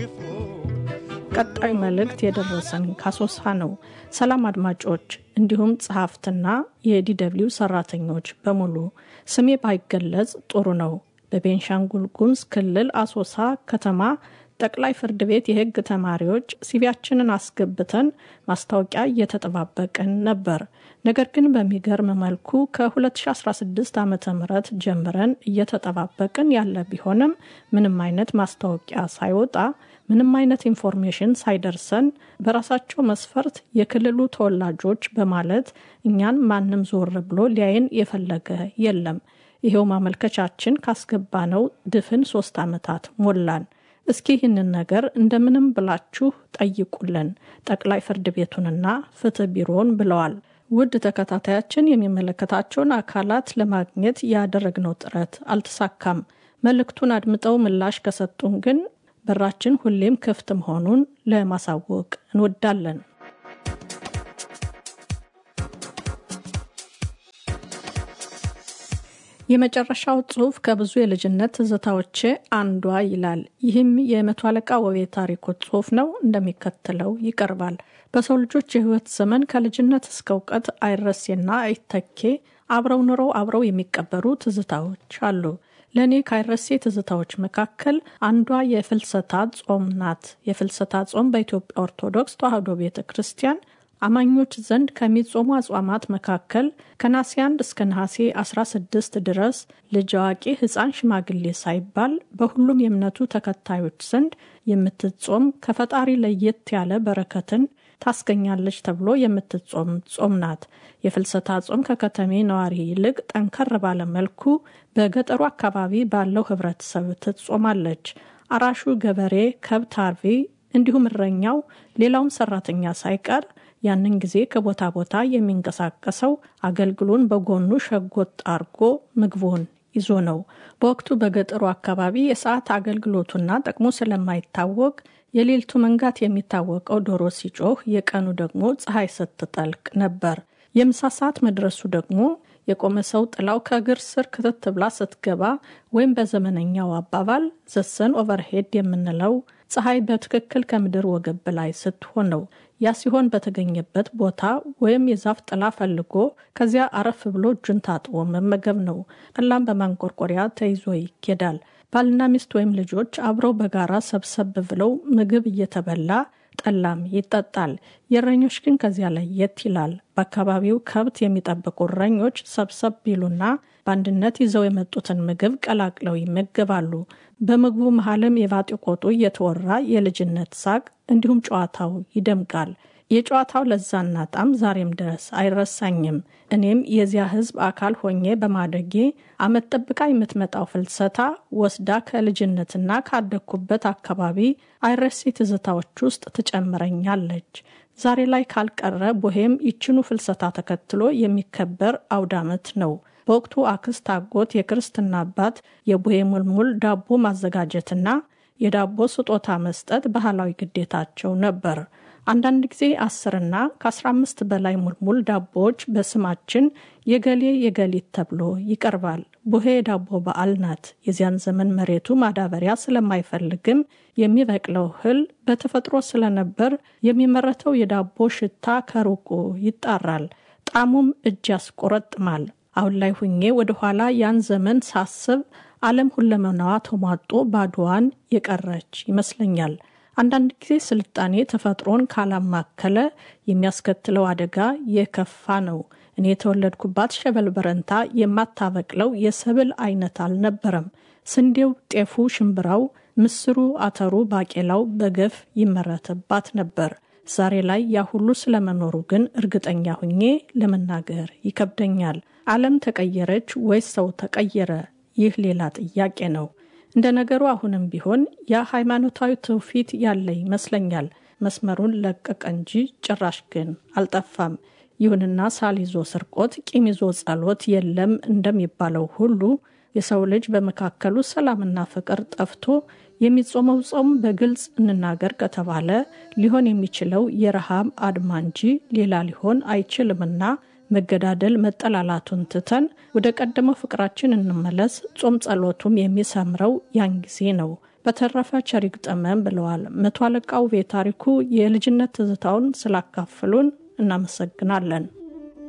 ቀጣዩ መልእክት የደረሰን ካሶሳ ነው። ሰላም አድማጮች፣ እንዲሁም ጸሐፍትና የዲደብሊው ሰራተኞች በሙሉ ስሜ ባይገለጽ ጥሩ ነው። በቤንሻንጉል ጉሙዝ ክልል አሶሳ ከተማ ጠቅላይ ፍርድ ቤት የሕግ ተማሪዎች ሲቪያችንን አስገብተን ማስታወቂያ እየተጠባበቅን ነበር። ነገር ግን በሚገርም መልኩ ከ2016 ዓ ም ጀምረን እየተጠባበቅን ያለ ቢሆንም ምንም አይነት ማስታወቂያ ሳይወጣ ምንም አይነት ኢንፎርሜሽን ሳይደርሰን በራሳቸው መስፈርት የክልሉ ተወላጆች በማለት እኛን ማንም ዞር ብሎ ሊያይን የፈለገ የለም። ይሄው ማመልከቻችን ካስገባነው ድፍን ሶስት ዓመታት ሞላን። እስኪ ይህንን ነገር እንደምንም ብላችሁ ጠይቁልን ጠቅላይ ፍርድ ቤቱንና ፍትህ ቢሮውን ብለዋል። ውድ ተከታታያችን የሚመለከታቸውን አካላት ለማግኘት ያደረግነው ጥረት አልተሳካም። መልእክቱን አድምጠው ምላሽ ከሰጡን ግን በራችን ሁሌም ክፍት መሆኑን ለማሳወቅ እንወዳለን። የመጨረሻው ጽሑፍ ከብዙ የልጅነት ትዝታዎቼ አንዷ ይላል። ይህም የመቶ አለቃ ወቤ ታሪኩ ጽሑፍ ነው። እንደሚከተለው ይቀርባል። በሰው ልጆች የሕይወት ዘመን ከልጅነት እስከ እውቀት አይረሴና አይተኬ አብረው ኑረው አብረው የሚቀበሩ ትዝታዎች አሉ። ለእኔ ከአይረሴ ትዝታዎች መካከል አንዷ የፍልሰታ ጾም ናት። የፍልሰታ ጾም በኢትዮጵያ ኦርቶዶክስ ተዋሕዶ ቤተ ክርስቲያን አማኞች ዘንድ ከሚጾሙ አጽዋማት መካከል ከነሐሴ 1 እስከ ነሐሴ 16 ድረስ ልጅ አዋቂ፣ ሕፃን፣ ሽማግሌ ሳይባል በሁሉም የእምነቱ ተከታዮች ዘንድ የምትጾም ከፈጣሪ ለየት ያለ በረከትን ታስገኛለች ተብሎ የምትጾም ጾም ናት። የፍልሰታ ጾም ከከተሜ ነዋሪ ይልቅ ጠንከር ባለ መልኩ በገጠሩ አካባቢ ባለው ህብረተሰብ ትጾማለች። አራሹ ገበሬ፣ ከብት አርቢ እንዲሁም እረኛው ሌላውም ሰራተኛ ሳይቀር ያንን ጊዜ ከቦታ ቦታ የሚንቀሳቀሰው አገልግሎን በጎኑ ሸጎጥ አርጎ ምግቡን ይዞ ነው። በወቅቱ በገጠሩ አካባቢ የሰዓት አገልግሎቱና ጥቅሙ ስለማይታወቅ የሌሊቱ መንጋት የሚታወቀው ዶሮ ሲጮህ፣ የቀኑ ደግሞ ፀሐይ ስትጠልቅ ነበር። የምሳ ሰዓት መድረሱ ደግሞ የቆመ ሰው ጥላው ከእግር ስር ክትት ብላ ስትገባ ወይም በዘመነኛው አባባል ዘሰን ኦቨርሄድ የምንለው ፀሐይ በትክክል ከምድር ወገብ በላይ ስትሆን ነው። ያ ሲሆን በተገኘበት ቦታ ወይም የዛፍ ጥላ ፈልጎ ከዚያ አረፍ ብሎ እጁን ታጥቦ መመገብ ነው። ጠላም በማንቆርቆሪያ ተይዞ ይኬዳል። ባልና ሚስት ወይም ልጆች አብረው በጋራ ሰብሰብ ብለው ምግብ እየተበላ ጠላም ይጠጣል። የእረኞች ግን ከዚያ ለየት ይላል። በአካባቢው ከብት የሚጠብቁ እረኞች ሰብሰብ ቢሉና በአንድነት ይዘው የመጡትን ምግብ ቀላቅለው ይመገባሉ። በምግቡ መሀልም የባጤ ቆጡ እየተወራ የልጅነት ሳቅ እንዲሁም ጨዋታው ይደምቃል። የጨዋታው ለዛና ጣም ዛሬም ድረስ አይረሳኝም። እኔም የዚያ ሕዝብ አካል ሆኜ በማደጌ ዓመት ጠብቃ የምትመጣው ፍልሰታ ወስዳ ከልጅነትና ካደግኩበት አካባቢ አይረሴ ትዝታዎች ውስጥ ትጨምረኛለች። ዛሬ ላይ ካልቀረ ቦሄም ይችኑ ፍልሰታ ተከትሎ የሚከበር አውደ ዓመት ነው። በወቅቱ አክስት፣ አጎት፣ የክርስትና አባት የቡሄ ሙልሙል ዳቦ ማዘጋጀትና የዳቦ ስጦታ መስጠት ባህላዊ ግዴታቸው ነበር። አንዳንድ ጊዜ አስርና ከአስራ አምስት በላይ ሙልሙል ዳቦዎች በስማችን የገሌ የገሊት ተብሎ ይቀርባል። ቡሄ የዳቦ በዓል ናት። የዚያን ዘመን መሬቱ ማዳበሪያ ስለማይፈልግም የሚበቅለው እህል በተፈጥሮ ስለነበር የሚመረተው የዳቦ ሽታ ከሩቁ ይጣራል። ጣዕሙም እጅ ያስቆረጥማል። አሁን ላይ ሁኜ ወደኋላ ያን ዘመን ሳስብ ዓለም ሁለመናዋ ተሟጦ ባዶዋን የቀረች ይመስለኛል። አንዳንድ ጊዜ ስልጣኔ ተፈጥሮን ካላማከለ የሚያስከትለው አደጋ የከፋ ነው። እኔ የተወለድኩባት ሸበል በረንታ የማታበቅለው የሰብል አይነት አልነበረም። ስንዴው፣ ጤፉ፣ ሽምብራው፣ ምስሩ፣ አተሩ፣ ባቄላው በገፍ ይመረትባት ነበር። ዛሬ ላይ ያ ሁሉ ስለመኖሩ ግን እርግጠኛ ሁኜ ለመናገር ይከብደኛል። ዓለም ተቀየረች ወይስ ሰው ተቀየረ? ይህ ሌላ ጥያቄ ነው። እንደ ነገሩ አሁንም ቢሆን ያ ሃይማኖታዊ ትውፊት ያለ ይመስለኛል። መስመሩን ለቀቀ እንጂ ጭራሽ ግን አልጠፋም። ይሁንና ሳል ይዞ ስርቆት፣ ቂም ይዞ ጸሎት የለም እንደሚባለው ሁሉ የሰው ልጅ በመካከሉ ሰላምና ፍቅር ጠፍቶ የሚጾመው ጾም በግልጽ እንናገር ከተባለ ሊሆን የሚችለው የረሃብ አድማ እንጂ ሌላ ሊሆን አይችልምና መገዳደል መጠላላቱን ትተን ወደ ቀደመው ፍቅራችን እንመለስ። ጾም ጸሎቱም የሚሰምረው ያን ጊዜ ነው። በተረፈ ቸር ይግጠመን ብለዋል። መቶ አለቃ ውቤ ታሪኩ የልጅነት ትዝታውን ስላካፍሉን እናመሰግናለን።